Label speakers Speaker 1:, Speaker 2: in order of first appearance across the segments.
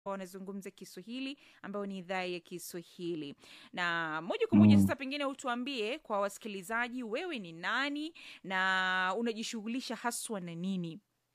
Speaker 1: wanazungumza Kiswahili ambayo ni idhaa ya Kiswahili. Na moja kwa moja
Speaker 2: Mm.
Speaker 1: sasa, pengine utuambie kwa wasikilizaji, wewe ni nani na unajishughulisha haswa na nini?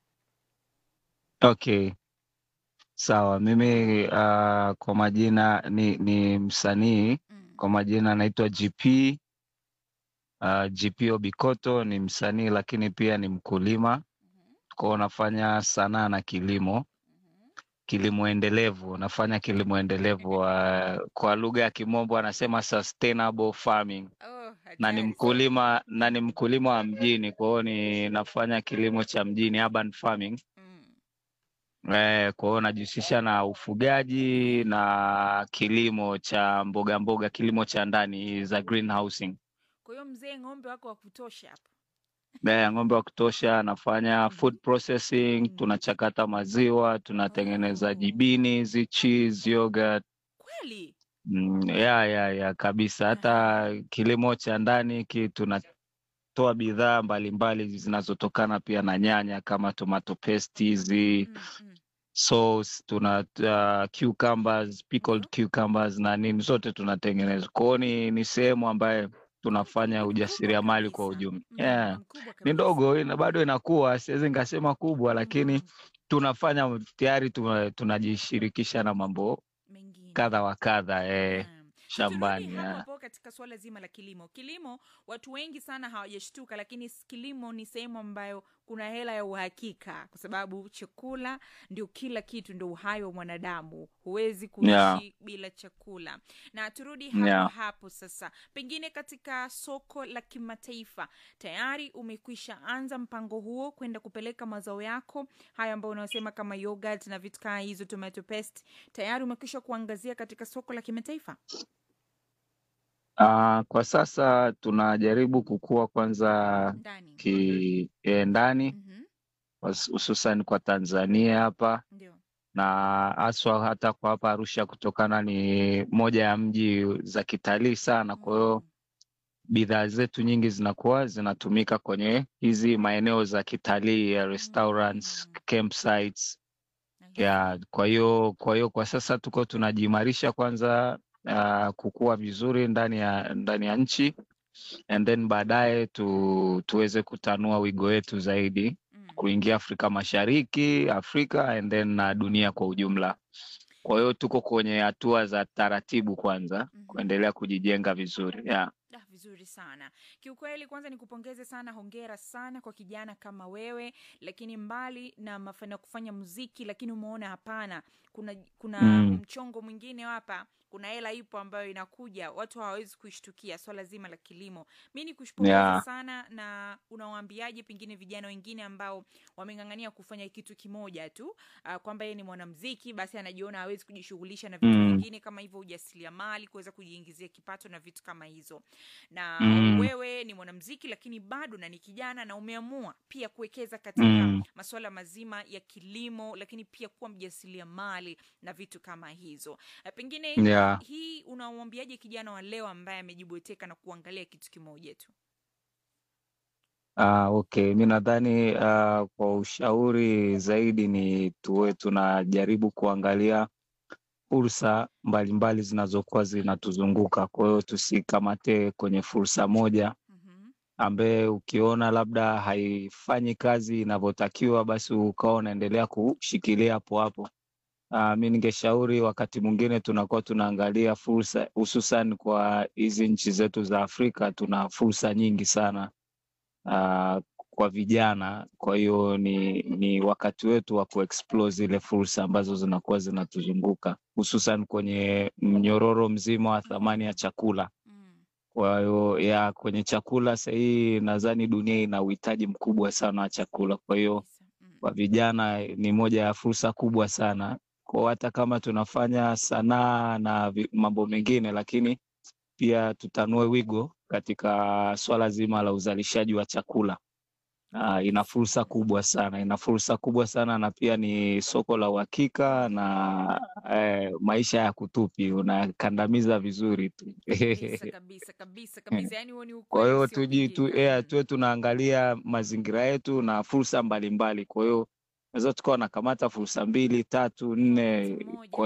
Speaker 2: Okay, sawa. Mimi uh, kwa majina ni, ni msanii
Speaker 1: Mm.
Speaker 2: kwa majina naitwa GP uh, GP Obikoto. Ni msanii lakini pia ni mkulima,
Speaker 1: Mhm.
Speaker 2: kwao nafanya sanaa na kilimo,
Speaker 1: Mhm.
Speaker 2: kilimo endelevu. Nafanya kilimo endelevu uh, kwa lugha ya Kimombo anasema sustainable farming,
Speaker 1: Oh,
Speaker 2: na ni
Speaker 1: hatari sana.
Speaker 2: mkulima na ni mkulima wa mjini, kwa hiyo ni nafanya kilimo cha mjini, urban farming.
Speaker 1: Mm.
Speaker 2: Eh, kwa hiyo najihusisha na ufugaji na kilimo cha mboga mboga, kilimo cha ndani za greenhousing.
Speaker 1: Kwa hiyo mzee, ng'ombe wako wa kutosha hapo.
Speaker 2: Eh, ng'ombe wa kutosha, nafanya
Speaker 1: Mhm.
Speaker 2: food processing,
Speaker 1: Mhm.
Speaker 2: tunachakata maziwa, tunatengeneza
Speaker 1: Oh,
Speaker 2: jibini hizi, cheese, yogurt.
Speaker 1: kweli?
Speaker 2: Mm, ya ya ya kabisa. Hata
Speaker 1: Aha.
Speaker 2: kilimo cha ndani ki tunatoa bidhaa mbalimbali zinazotokana pia na nyanya kama tomato paste hizi
Speaker 1: Mm, mm.
Speaker 2: sauce tuna uh, cucumbers, pickled
Speaker 1: Ndio.
Speaker 2: cucumbers na nini zote tunatengeneza. Kwa hiyo ni, ni sehemu ambayo tunafanya
Speaker 1: Ni mkubwa
Speaker 2: ujasiriamali kwa
Speaker 1: kabisa.
Speaker 2: ujumla.
Speaker 1: Mm,
Speaker 2: Yeah.
Speaker 1: ni mkubwa
Speaker 2: Ni
Speaker 1: kabisa.
Speaker 2: ndogo ina, bado inakuwa, siwezi nikasema kubwa, lakini
Speaker 1: Mhm.
Speaker 2: tunafanya tayari tuna- tunajishirikisha na mambo
Speaker 1: Mengine.
Speaker 2: kadha wa kadha eh,
Speaker 1: Naam. Sasa turudi
Speaker 2: shambani
Speaker 1: hapo
Speaker 2: yeah.
Speaker 1: hapo katika suala zima la kilimo. Kilimo watu wengi sana hawajashtuka, lakini s- kilimo ni sehemu ambayo kuna hela ya uhakika, kwa sababu chakula ndio kila kitu, ndio uhai wa mwanadamu. Huwezi kuishi
Speaker 2: Yeah.
Speaker 1: bila chakula. Na turudi hapo
Speaker 2: Yeah.
Speaker 1: hapo sasa, pengine katika soko la kimataifa tayari umekwisha anza mpango huo kwenda kupeleka mazao yako haya ambayo unasema kama yogurt na vitu kaa hizo, tomato paste, tayari umekwisha kuangazia katika soko la kimataifa?
Speaker 2: Uh, kwa sasa tunajaribu kukua kwanza
Speaker 1: Ndani.
Speaker 2: ki eh, ndani
Speaker 1: Mhm.
Speaker 2: hus- hususan kwa Tanzania hapa
Speaker 1: Ndio.
Speaker 2: na haswa hata kwa hapa Arusha kutokana ni moja ya mji za kitalii sana. Kwa hiyo
Speaker 1: Mm.
Speaker 2: bidhaa zetu nyingi zinakuwa zinatumika kwenye hizi maeneo za kitalii ya restaurants,
Speaker 1: Mm.
Speaker 2: campsites
Speaker 1: I
Speaker 2: ya
Speaker 1: see.
Speaker 2: kwa hiyo kwa hiyo kwa sasa tuko tunajiimarisha kwanza uh, kukua vizuri ndani ya ndani ya nchi and then baadaye tu, tuweze kutanua wigo wetu zaidi
Speaker 1: Mm.
Speaker 2: kuingia Afrika Mashariki, Afrika and then na dunia kwa ujumla. Kwa hiyo tuko kwenye hatua za taratibu kwanza
Speaker 1: Mhm.
Speaker 2: kuendelea kujijenga vizuri. Yeah.
Speaker 1: Ah, vizuri sana kiukweli. Kwanza nikupongeze sana, hongera sana kwa kijana kama wewe. Lakini mbali na mafanikio ya kufanya muziki, lakini umeona hapana, kuna kuna
Speaker 2: Mm.
Speaker 1: mchongo mwingine hapa, kuna hela ipo ambayo inakuja, watu hawawezi kuishtukia, swala zima la kilimo. Mi nikushukuru
Speaker 2: Yeah.
Speaker 1: sana, na unawaambiaje pengine vijana wengine ambao wameng'ang'ania kufanya kitu kimoja tu, uh, kwamba yeye ni mwanamziki basi anajiona hawezi kujishughulisha na vitu
Speaker 2: Mm.
Speaker 1: vingine kama hivyo, ujasiriamali, kuweza kujiingizia kipato na vitu kama hizo na
Speaker 2: Mm.
Speaker 1: wewe ni mwanamziki lakini bado na ni kijana na umeamua pia kuwekeza katika
Speaker 2: Mm.
Speaker 1: masuala mazima ya kilimo, lakini pia kuwa mjasiriamali na vitu kama hizo. Eh, Pengine
Speaker 2: Yeah.
Speaker 1: hii unamwambiaje kijana wa leo ambaye amejibweteka na kuangalia kitu kimoja tu?
Speaker 2: Ah, okay. Mi nadhani ah, kwa ushauri zaidi ni tuwe tunajaribu kuangalia fursa mbalimbali zinazokuwa zinatuzunguka. Kwa hiyo tusikamate kwenye fursa moja
Speaker 1: Mhm.
Speaker 2: ambaye ukiona labda haifanyi kazi inavyotakiwa, basi ukawa unaendelea kushikilia hapo hapo. Uh, mi ningeshauri wakati mwingine tunakuwa tunaangalia fursa, hususan kwa hizi nchi zetu za Afrika, tuna fursa nyingi sana uh, kwa vijana. Kwa hiyo ni, ni wakati wetu wa kuexplore zile fursa ambazo zinakuwa zinatuzunguka hususan kwenye mnyororo mzima wa thamani ya chakula.
Speaker 1: Mm.
Speaker 2: Kwa hiyo ya kwenye chakula sahii, nadhani dunia ina uhitaji mkubwa sana wa chakula. Kwa hiyo
Speaker 1: Kabisa. Mm.
Speaker 2: kwa vijana ni moja ya fursa kubwa sana kwa hata kama tunafanya sanaa na vi- mambo mengine, lakini pia tutanue wigo katika swala zima la uzalishaji wa chakula. Uh, ina fursa kubwa sana, ina fursa kubwa sana na pia ni soko la uhakika na eh, maisha ya kutupi unakandamiza vizuri tu.
Speaker 1: Kabisa kabisa kabisa kabisa, yani huo ni
Speaker 2: Kwa
Speaker 1: ukweli
Speaker 2: hiyo tuji tu,
Speaker 1: usiopingika.
Speaker 2: yeah,
Speaker 1: Mm.
Speaker 2: tuwe tunaangalia mazingira yetu na fursa mbalimbali. Kwa hiyo unaweza tukawa nakamata fursa mbili tatu nne
Speaker 1: Moja.
Speaker 2: kwa